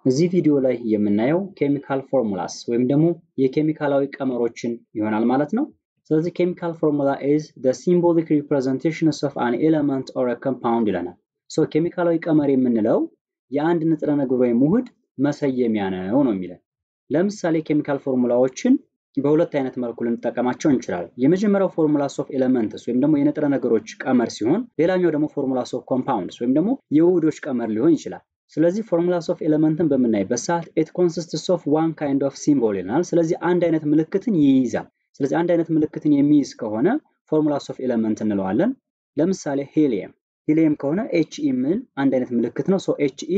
እዚህ ቪዲዮ ላይ የምናየው ኬሚካል ፎርሙላስ ወይም ደግሞ የኬሚካላዊ ቀመሮችን ይሆናል ማለት ነው። ስለዚህ ኬሚካል ፎርሙላ ኢዝ ዘ ሲምቦሊክ ሪፕሬዘንቴሽንስ ኦፍ አን ኤለመንት ኦር ኮምፓውንድ ይለናል። ሶ ኬሚካላዊ ቀመር የምንለው የአንድ ንጥረ ነገር ወይም ውህድ መሰየሚያ ነው ነው የሚለን። ለምሳሌ ኬሚካል ፎርሙላዎችን በሁለት አይነት መልኩ ልንጠቀማቸው እንችላለን። የመጀመሪያው ፎርሙላስ ኦፍ ኤለመንትስ ወይም ደግሞ የንጥረ ነገሮች ቀመር ሲሆን፣ ሌላኛው ደግሞ ፎርሙላስ ኦፍ ኮምፓውንድስ ወይም ደግሞ የውህዶች ቀመር ሊሆን ይችላል። ስለዚህ ፎርሙላስ ኦፍ ኤለመንትን በምናይበት ሰዓት ኢት ኮንሲስትስ ኦፍ ዋን ካይንድ ኦፍ ሲምቦል ይለናል። ስለዚህ አንድ አይነት ምልክትን ይይዛል። ስለዚህ አንድ አይነት ምልክትን የሚይዝ ከሆነ ፎርሙላስ ኦፍ ኤለመንት እንለዋለን። ለምሳሌ ሄሊየም ሂሊየም ከሆነ ኤች ኢ የሚል አንድ አይነት ምልክት ነው። ሶ ኤች ኢ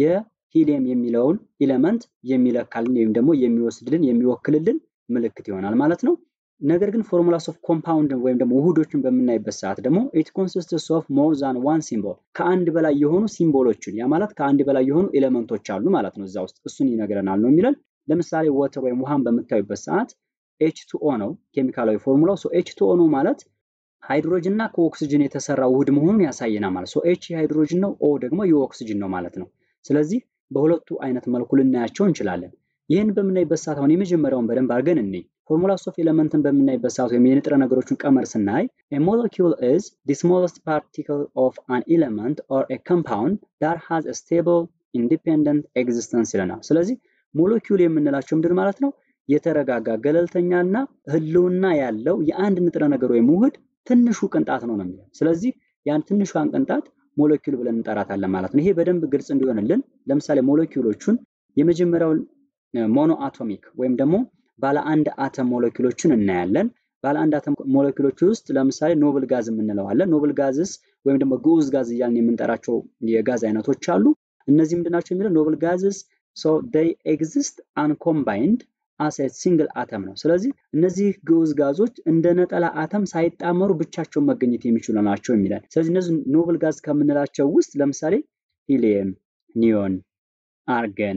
የሂሊየም የሚለውን ኤለመንት የሚለካልን ወይም ደግሞ የሚወስድልን የሚወክልልን ምልክት ይሆናል ማለት ነው። ነገር ግን ፎርሙላስ ኦፍ ኮምፓውንድ ወይም ደግሞ ውህዶችን በምናይበት ሰዓት ደግሞ ኢት ኮንሲስትስ ኦፍ ሞር ዛን ዋን ሲምቦል ከአንድ በላይ የሆኑ ሲምቦሎችን ያ ማለት ከአንድ በላይ የሆኑ ኤሌመንቶች አሉ ማለት ነው እዛ ውስጥ እሱን ይነግረናል ነው የሚለን። ለምሳሌ ወተር ወይም ውሃን በምታዩበት ሰዓት ኤች ቱ ኦ ነው ኬሚካላዊ ፎርሙላው። ሶ ኤች ቱ ኦ ነው ማለት ሃይድሮጅን እና ከኦክስጅን የተሰራ ውህድ መሆኑን ያሳየናል ማለት ሶ ኤች የሃይድሮጅን ነው፣ ኦ ደግሞ የኦክስጅን ነው ማለት ነው። ስለዚህ በሁለቱ አይነት መልኩ ልናያቸው እንችላለን። ይህን በምናይበት ሰዓት አሁን የመጀመሪያውን በደንብ አድርገን እንይ። ፎርሙላስ ኦፍ ኤለመንትን በምናይበት ሰዓት ወይም የንጥረ ነገሮችን ቀመር ስናይ ሞለኪውል ኢዝ ዲ ስሞለስት ፓርቲክል ኦፍ አን ኤለመንት ኦር ኤ ኮምፓውንድ ዳት ሃዝ ኤ ስቴብል ኢንዲፔንደንት ኤግዚስተንስ ይለናል። ስለዚህ ሞለኪውል የምንላቸው ምንድን ማለት ነው? የተረጋጋ ገለልተኛና ህልውና ያለው የአንድ ንጥረ ነገር ወይም ውህድ ትንሹ ቅንጣት ነው ነው የሚለው። ስለዚህ ያን ትንሿን ቅንጣት ሞለኪውል ብለን እንጠራታለን ማለት ነው። ይሄ በደንብ ግልጽ እንዲሆንልን ለምሳሌ ሞለኪውሎቹን የመጀመሪያውን ሞኖ አቶሚክ ወይም ደግሞ ባለ አንድ አተም ሞለኪውሎችን እናያለን። ባለ አንድ አተም ሞለኪውሎች ውስጥ ለምሳሌ ኖብል ጋዝ የምንለው አለ። ኖብል ጋዝስ ወይም ደግሞ ግዑዝ ጋዝ እያልን የምንጠራቸው የጋዝ አይነቶች አሉ። እነዚህ ምንድናቸው የሚለው ኖብል ጋዝስ ሶ ዴይ ኤግዚስት አንኮምባይንድ አስ ሲንግል አተም ነው። ስለዚህ እነዚህ ግዑዝ ጋዞች እንደ ነጠላ አተም ሳይጣመሩ ብቻቸውን መገኘት የሚችሉ ናቸው የሚለን። ስለዚህ እነዚህ ኖብል ጋዝ ከምንላቸው ውስጥ ለምሳሌ ሂሊየም፣ ኒዮን፣ አርገን፣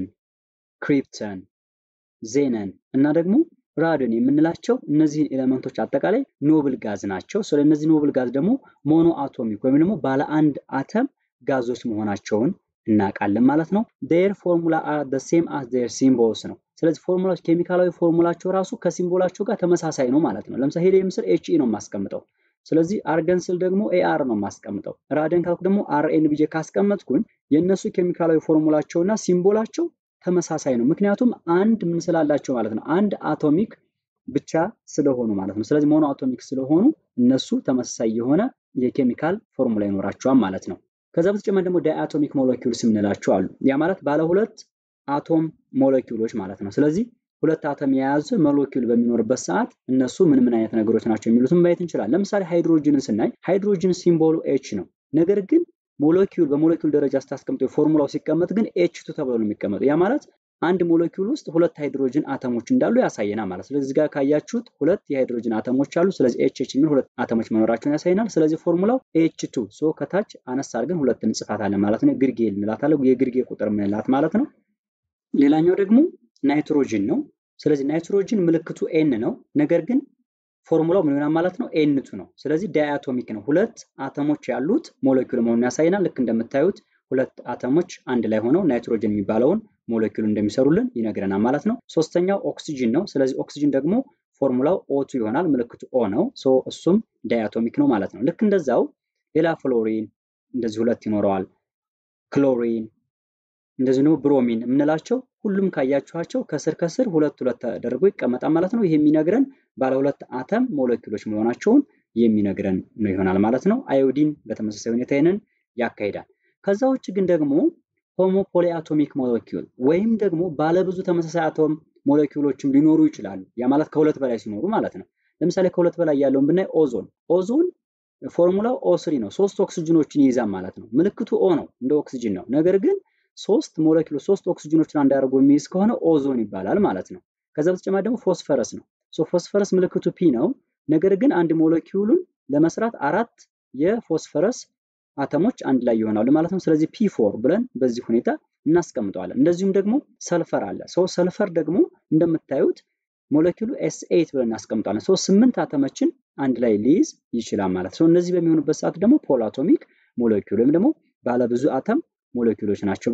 ክሪፕተን ዜነን እና ደግሞ ራድን የምንላቸው እነዚህን ኤሌመንቶች አጠቃላይ ኖብል ጋዝ ናቸው። ስለ እነዚህ ኖብል ጋዝ ደግሞ ሞኖ አቶሚክ ወይም ደግሞ ባለ አንድ አተም ጋዞች መሆናቸውን እናውቃለን ማለት ነው። ዴር ፎርሙላ አር ደ ሴም አስ ዴር ሲምቦልስ ነው። ስለዚህ ፎርሙላዎች ኬሚካላዊ ፎርሙላቸው ራሱ ከሲምቦላቸው ጋር ተመሳሳይ ነው ማለት ነው። ለምሳሌ ሄሊየም ስል ኤች ኢ ነው የማስቀምጠው። ስለዚህ አርገን ስል ደግሞ ኤአር ነው የማስቀምጠው። ራድን ካልኩ ደግሞ አርኤን ብዬ ካስቀመጥኩኝ የእነሱ ኬሚካላዊ ፎርሙላቸውና ሲምቦላቸው ተመሳሳይ ነው። ምክንያቱም አንድ ምን ስላላቸው ማለት ነው፣ አንድ አቶሚክ ብቻ ስለሆኑ ማለት ነው። ስለዚህ ሞኖ አቶሚክ ስለሆኑ እነሱ ተመሳሳይ የሆነ የኬሚካል ፎርሙላ ይኖራቸዋል ማለት ነው። ከዛ በተጨማሪ ደግሞ ዳይአቶሚክ ሞለኪውልስ የምንላቸው አሉ። ያ ማለት ባለ ሁለት አቶም ሞለኪውሎች ማለት ነው። ስለዚህ ሁለት አተም የያዘ ሞለኪውል በሚኖርበት ሰዓት እነሱ ምን ምን አይነት ነገሮች ናቸው የሚሉትን ማየት እንችላለን። ለምሳሌ ሃይድሮጅንን ስናይ ሃይድሮጅን ሲምቦሉ ኤች ነው። ነገር ግን ሞለኪውል በሞለኪውል ደረጃ ስታስቀምጠው ፎርሙላው ሲቀመጥ ግን ኤች ቱ ተብሎ ነው የሚቀመጠው። ያ ማለት አንድ ሞለኪውል ውስጥ ሁለት ሃይድሮጅን አተሞች እንዳሉ ያሳየናል ማለት። ስለዚህ ጋር ካያችሁት ሁለት የሃይድሮጅን አተሞች አሉ። ስለዚህ ኤች ኤች የሚል ሁለት አተሞች መኖራቸውን ያሳየናል። ስለዚህ ፎርሙላው ኤች ቱ ሶ ከታች አነስ አድርገን ሁለት እንጽፋታለን ማለት ነው። ግርጌ እንላታለን፣ የግርጌ ቁጥር ምንላት ማለት ነው። ሌላኛው ደግሞ ናይትሮጅን ነው። ስለዚህ ናይትሮጅን ምልክቱ ኤን ነው። ነገር ግን ፎርሙላው ምን ይሆናል ማለት ነው? ኤንቱ ነው። ስለዚህ ዳያቶሚክ ነው። ሁለት አተሞች ያሉት ሞለኪውል መሆኑን ያሳየናል። ልክ እንደምታዩት ሁለት አተሞች አንድ ላይ ሆነው ናይትሮጅን የሚባለውን ሞለኪውል እንደሚሰሩልን ይነግረናል ማለት ነው። ሶስተኛው ኦክሲጅን ነው። ስለዚህ ኦክሲጅን ደግሞ ፎርሙላው ኦቱ ይሆናል። ምልክቱ ኦ ነው። ሶ እሱም ዳያቶሚክ ነው ማለት ነው። ልክ እንደዛው ሌላ ፍሎሪን እንደዚህ ሁለት ይኖረዋል። ክሎሪን እንደዚህ ደግሞ ብሮሚን የምንላቸው ሁሉም ካያችኋቸው ከስር ከስር ሁለት ሁለት ተደርጎ ይቀመጣል ማለት ነው። ይህ የሚነግረን ባለ ሁለት አተም ሞለኪውሎች መሆናቸውን የሚነግረን ነው ይሆናል ማለት ነው። አዮዲን በተመሳሳይ ሁኔታ ይህንን ያካሂዳል። ከዛ ውጭ ግን ደግሞ ሆሞ ፖሊአቶሚክ ሞለኪውል ወይም ደግሞ ባለብዙ ተመሳሳይ አቶም ሞለኪውሎችም ሊኖሩ ይችላሉ። ያ ማለት ከሁለት በላይ ሲኖሩ ማለት ነው። ለምሳሌ ከሁለት በላይ ያለውን ብናይ ኦዞን ኦዞን ፎርሙላው ኦ ስሪ ነው። ሶስት ኦክሲጅኖችን ይይዛል ማለት ነው። ምልክቱ ኦ ነው፣ እንደ ኦክሲጅን ነው። ነገር ግን ሶስት ሞለኪውል ሶስት ኦክሲጅኖችን አንድ አድርጎ የሚይዝ ከሆነ ኦዞን ይባላል ማለት ነው። ከዛ በተጨማሪ ደግሞ ፎስፈረስ ነው። ሶ ፎስፈረስ ምልክቱ ፒ ነው። ነገር ግን አንድ ሞለኪውሉን ለመስራት አራት የፎስፈረስ አተሞች አንድ ላይ ይሆናሉ ማለት ነው። ስለዚህ ፒ ፎር ብለን በዚህ ሁኔታ እናስቀምጠዋለን። እንደዚሁም ደግሞ ሰልፈር አለ። ሰው ሰልፈር ደግሞ እንደምታዩት ሞለኪውሉ ኤስ ኤይት ብለን እናስቀምጠዋለን። ሰው ስምንት አተሞችን አንድ ላይ ሊይዝ ይችላል ማለት ነው። እነዚህ በሚሆኑበት ሰዓት ደግሞ ፖል አቶሚክ ሞለኪውል ወይም ደግሞ ባለብዙ አተም ሞለኪውሎች ናቸው ብለን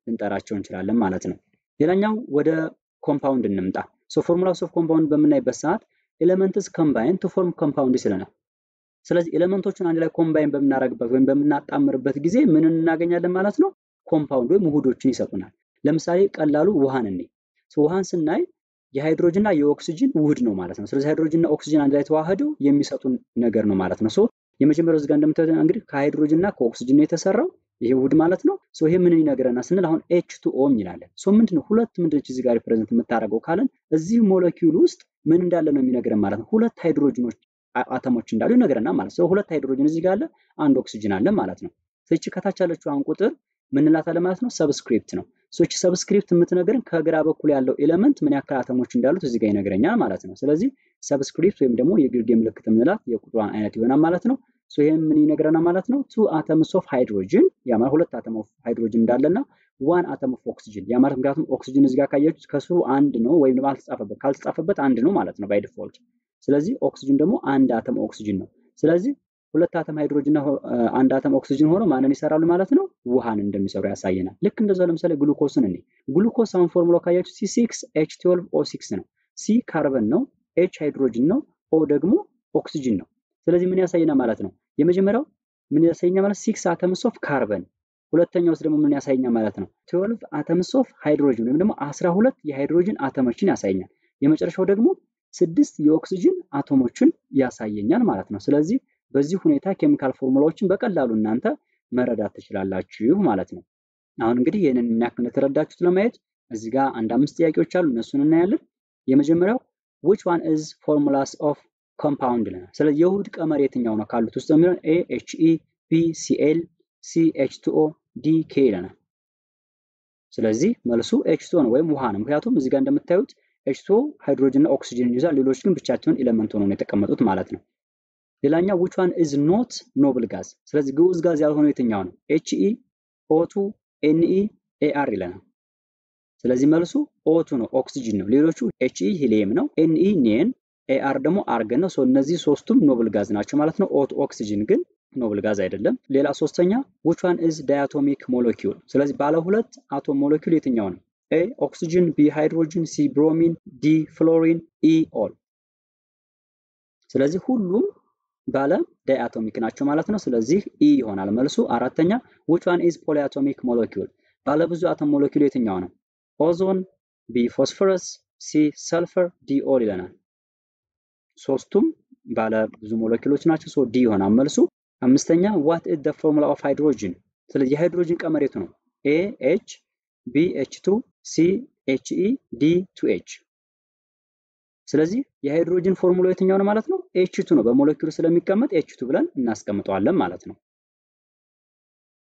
ልንጠራቸው እንችላለን ማለት ነው። ሌላኛው ወደ ኮምፓውንድ እንምጣ። ሶ ፎርሙላስ ኦፍ ኮምፓውንድ በምናይበት ሰዓት ኤሌመንትስ ኮምባይን ቱ ፎርም ኮምፓውንድ ይለናል። ስለዚህ ኤሌመንቶችን አንድ ላይ ኮምባይን በምናደርግበት ወይም በምናጣምርበት ጊዜ ምን እናገኛለን ማለት ነው? ኮምፓውንድ ወይም ውህዶችን ይሰጡናል። ለምሳሌ ቀላሉ ውሃን እኔ ውሃን ስናይ የሃይድሮጅን እና የኦክሲጅን ውህድ ነው ማለት ነው። ስለዚህ ሃይድሮጅን እና ኦክሲጅን አንድ ላይ ተዋህደው የሚሰጡን ነገር ነው ማለት ነው። ሶ የመጀመሪያው እዚህ ጋር እንደምታዩት እንግዲህ ከሃይድሮጅን እና ከኦክሲጅን ነው የተሰራው ይሄ ውህድ ማለት ነው። ሶ ይሄ ምን ይነግረናል ስንል አሁን ኤች ቱ ኦ እንላለን። ሶ ምንድነው ሁለት ምንድነች እዚህ ጋር ሪፕሬዘንት የምታደርገው ካለን እዚህ ሞለኪውል ውስጥ ምን እንዳለ ነው የሚነግረን ማለት ነው። ሁለት ሃይድሮጅኖች አተሞች እንዳሉ ይነግረናል ማለት ነው። ሁለት ሃይድሮጅን እዚህ ጋር አለ፣ አንድ ኦክሲጅን አለ ማለት ነው። ይቺ ከታች ያለችው አሁን ቁጥር ምን እንላታለን ማለት ነው? ሰብስክሪፕት ነው። ይቺ ሰብስክሪፕት የምትነግረን ከግራ በኩል ያለው ኤሌመንት ምን ያክል አተሞች እንዳሉት እዚህ ጋር ይነግረኛል ማለት ነው። ስለዚህ ሰብስክሪፕት ወይም ደግሞ የግርጌ ምልክት የምንላት የቁጥሯን አይነት ይሆናል ማለት ነው። ሶ ይሄም ምን ይነግረናል ማለት ነው? ቱ አተምስ ኦፍ ሃይድሮጅን ያ ማለት ሁለት አተም ኦፍ ሃይድሮጅን እንዳለና ዋን አተም ኦፍ ኦክሲጅን ያ ማለት ምክንያቱም ኦክሲጅን እዚህ ጋር ካያችሁት ከስሩ አንድ ነው ወይም ደግሞ አልተጻፈበት ካልተጻፈበት አንድ ነው ማለት ነው ባይ ዲፎልት። ስለዚህ ኦክሲጅን ደግሞ አንድ አተም ኦክሲጅን ነው። ስለዚህ ሁለት አተም ሃይድሮጅን እና አንድ አተም ኦክሲጅን ሆኖ ማንን ይሰራሉ ማለት ነው? ውሃን እንደሚሰሩ ያሳየናል። ልክ እንደዛ ለምሳሌ ግሉኮስን እኔ ግሉኮስ አሁን ፎርሙላ ካያችሁ ሲ ሲክስ ኤች ትዌልቭ ኦ ሲክስ ነው። ሲ ካርበን ነው፣ ኤች ሃይድሮጅን ነው፣ ኦ ደግሞ ኦክሲጅን ነው። ስለዚህ ምን ያሳየናል ማለት ነው? የመጀመሪያው ምን ያሳየኛል ማለት ሲክስ አተምስ ኦፍ ካርበን፣ ሁለተኛው ውስጥ ደግሞ ምን ያሳየኛል ማለት ነው? ትዌልቭ አተምስ ኦፍ ሃይድሮጅን ወይም ደግሞ አስራ ሁለት የሃይድሮጅን አተሞችን ያሳየኛል። የመጨረሻው ደግሞ ስድስት የኦክሲጅን አቶሞችን ያሳየኛል ማለት ነው። ስለዚህ በዚህ ሁኔታ ኬሚካል ፎርሙላዎችን በቀላሉ እናንተ መረዳት ትችላላችሁ ማለት ነው። አሁን እንግዲህ ይህንን ምን ያክል እንደተረዳችሁት ለማየት እዚህ ጋር አንድ አምስት ጥያቄዎች አሉ፣ እነሱን እናያለን። የመጀመሪያው which one is formulas of compound ይለናል። ስለዚህ የውህድ ቀመር የትኛው ነው ካሉት ውስጥ የሚሆን ኤ ኤች ኢ፣ ቢ ሲ ኤል፣ ሲ ኤች ቱ ኦ፣ ዲ ኬ ይለናል። ስለዚህ መልሱ ኤች ቱ ነው ወይም ውሃ ነው። ምክንያቱም እዚህ ጋር እንደምታዩት ኤች ቱ ሃይድሮጅን እና ኦክሲጅን ይይዛል። ሌሎች ግን ብቻቸውን ኤሌመንት ሆነው ነው የተቀመጡት ማለት ነው። ሌላኛው which one is not noble gas ስለዚህ ግዑዝ ጋዝ ያልሆነው የትኛው ነው? ኤች ኢ፣ ኦቱ፣ ኤን ኢ፣ ኤ አር ይለናል። ስለዚህ መልሱ ኦቱ ነው ኦክሲጅን ነው። ሌሎቹ ኤች ኢ ሂሊየም ነው፣ ኤን ኢ ኒየን፣ ኤ አር ደግሞ አርገን ነው። እነዚህ ሶስቱም ኖብል ጋዝ ናቸው ማለት ነው። ኦቱ ኦክሲጅን ግን ኖብል ጋዝ አይደለም። ሌላ ሶስተኛ which one is diatomic molecule ስለዚህ ባለ ሁለት አቶም ሞለኪውል የትኛው ነው? ኤ ኦክሲጅን፣ ቢ ሃይድሮጅን፣ ሲ ብሮሚን፣ ዲ ፍሎሪን፣ ኢ ኦል። ስለዚህ ሁሉም ባለ ዳይአቶሚክ ናቸው ማለት ነው። ስለዚህ ኢ ይሆናል መልሱ። አራተኛ which one is polyatomic molecule ባለ ብዙ አቶም ሞለኪውል የትኛው ነው? ኦዞን፣ ቢ ፎስፈረስ፣ ሲ ሰልፈር፣ ዲ ኦል ይለናል። ሶስቱም ባለ ብዙ ሞለኪውሎች ናቸው። ሶ ዲ ይሆናል መልሱ። አምስተኛ what is the formula of hydrogen ስለዚህ የሃይድሮጅን ቀመር የቱ ነው? ኤ ኤች፣ ቢ ኤች ቱ፣ ሲ ኤች ኢ፣ ዲ ቱ ኤች ስለዚህ የሃይድሮጅን ፎርሙላ የትኛው ነው ማለት ነው? ኤች ቱ ነው። በሞለኪውል ስለሚቀመጥ ኤች ቱ ብለን እናስቀምጠዋለን ማለት ነው።